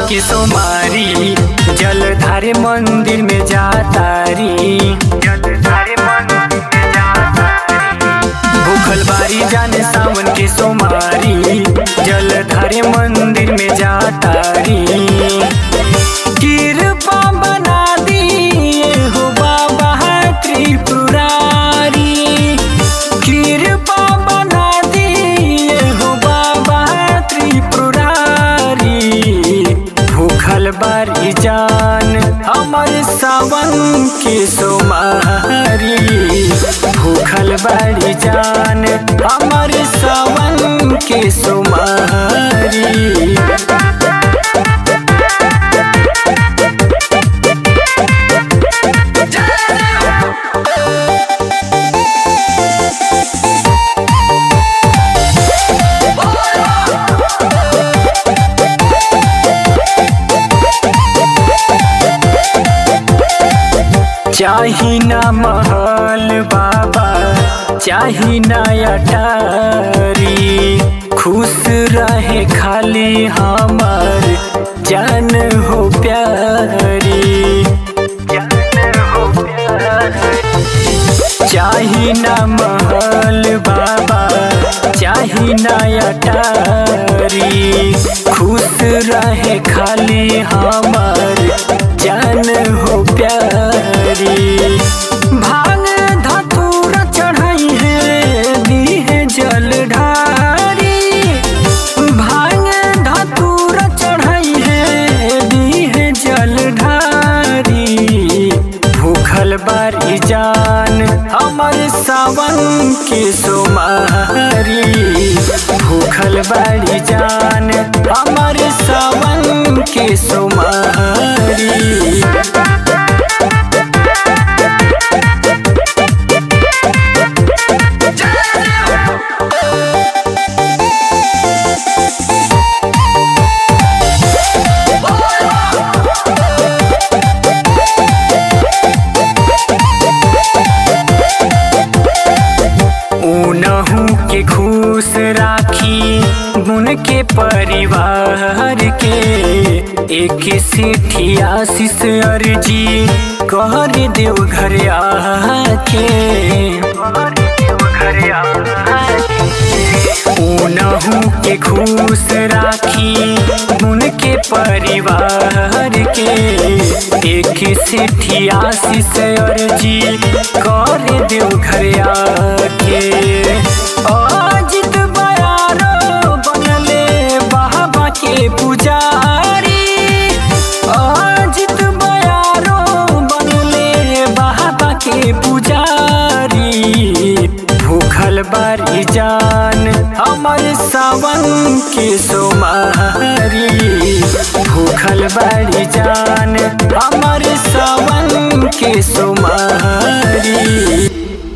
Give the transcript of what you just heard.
के सोमारी जलधारे मंदिर में जातारी जलधारे मंदिर में जातारी भूखल बारी जाने सावन के सोमारी जलधारे मंदिर में जातारी कृपा बना दिए हो बाबा त्रिपुरारी कृपा बना दिए हो बाबा त्रिपुरारी भूखल बारी जान हमर सावन के सोमारी भूखल बारी जान हमर सावन के सोमारी चाही ना महल बाबा चाही ना अटारी खुश रहे खाली हमार जान हो प्यारी जान हो प्यारी चाही ना महल बाबा चाही ना अटारी खुश रहे खाली हमार जान हो प्यारी भांग धतूरा चढ़ाई है दी है जल ढारी भांग धतूरा चढ़ाई है दी है जल ढारी भूखल बारी जान हमर सावन के सोमारी भूखल बारी जान हमर सावन के सोमारी उनहू के खुश राखी गुण के परिवार के एक सिठी आशीष अर्जी कर देव घर आके उनहू के खुश राखी गुण के परिवार के एक सिठी आशीष अर्जी कर देव घर आके अजित बयारो बनले बाबा के पुजारी अजित बयारो बनले बाबा के पुजारी भूखल बारी जान हमर सावन के सोमारी भूखल बारी जान हमर सावन के सोमारी